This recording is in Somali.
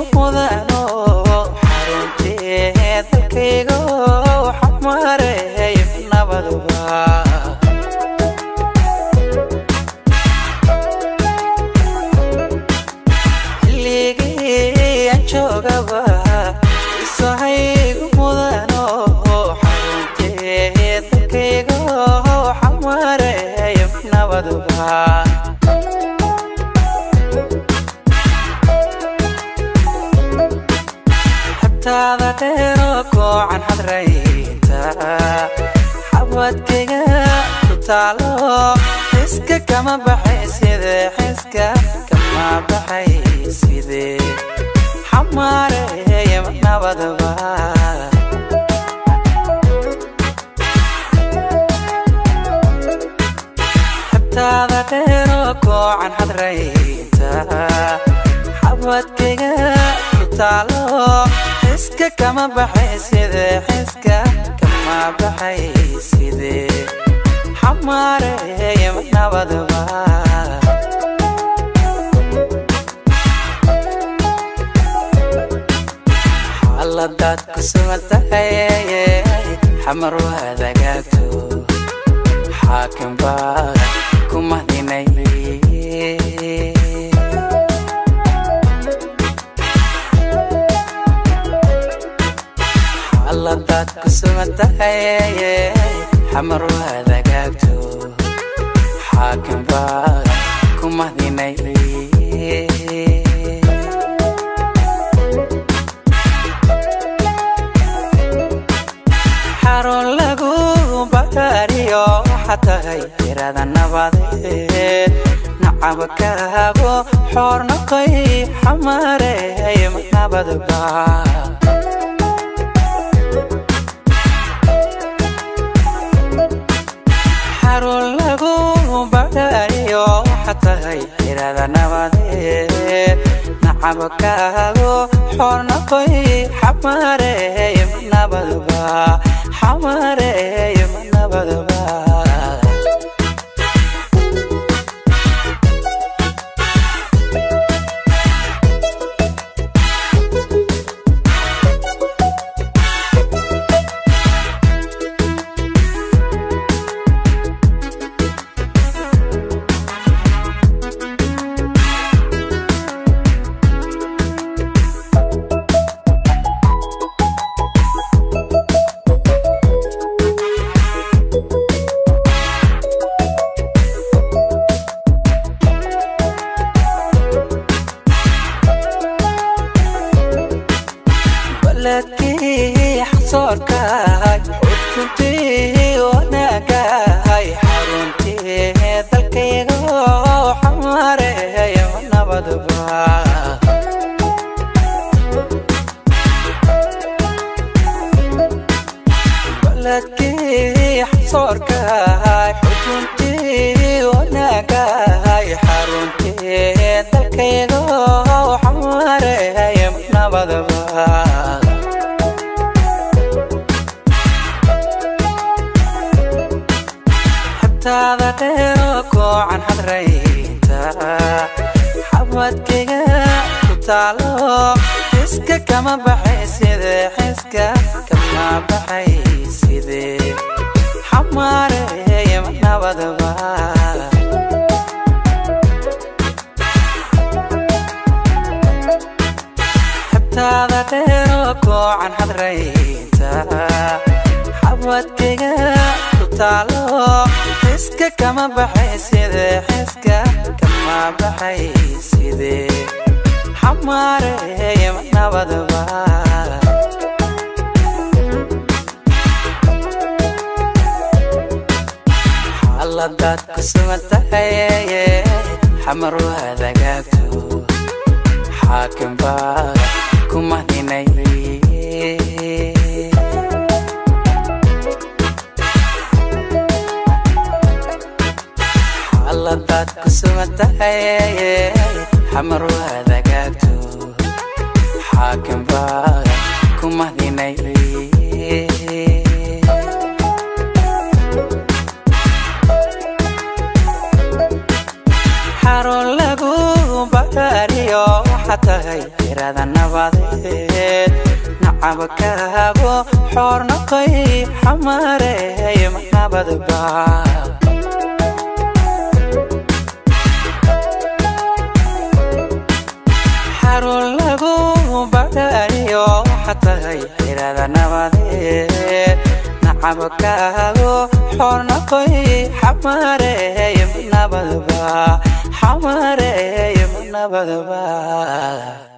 mudano xaruntii dalkayga xamareey nabaduba xilligii aan joogaba isahaygu mudano xaruntii dalkayga xamareey nabaduba xabtaada dheero koocan hadraynta xabadkayga ku taalo xiska kama baxay side xiska kama baxay side xamaareeya nabadaba xabtaada dheero koocan hadraynta xabadkayga ku taalo xiska kama baxay side xiska kama baxay side xamaareeya nabadaba xaaladaad ku sugan tahay xamar waad agaagto xaakim baa ku mahdinay xaaladaad ku sugan tahay xamar waad agaagto xaakim baa ku mahdinay xarun lagu bakaariyo waxaa tahay tirada nabadeed nacabkaago xoornaqay xamaareey nabadba xarun lagu bakaariyo waxaa tahay tirada nabadeed nacabkaago xoornaqay xamaareey nabadba xamaareey nabadba baladkii xasoorkahay xudkuntii wanaagahay xaruntii dalkayga xamaareey nabadba baladkii xasoorkahay xudkuntii wanaagahay xaruntii dalkayga xamaareey nabadba xabtaada dheero koocan hadraynta xabadkayga ku taalo xiska kama baxay side xiska kama baxay side xamaareeya nabadba xabtaada dheero koocan hadraynta xabadkayga ku taalo xiska kama baxay side xiska kama baxay side xamaareeya nabadba xaaladaad ku sugan tahay xamar waad agaagto xaakim baa ku mahdinay xaaladaad ku sugan tahay xamar waad agaagto xaakim baa ku mahdinay xarun lagu bakaariyo waxaa tahay tirada nabadeed nacabkaago xoornaqay xamareey ma nabadba xarun lagu badhayo xatahay xirada nabadeed nacabkaago xoornaqoy xamareey ma nabadba xamareey ma nabadba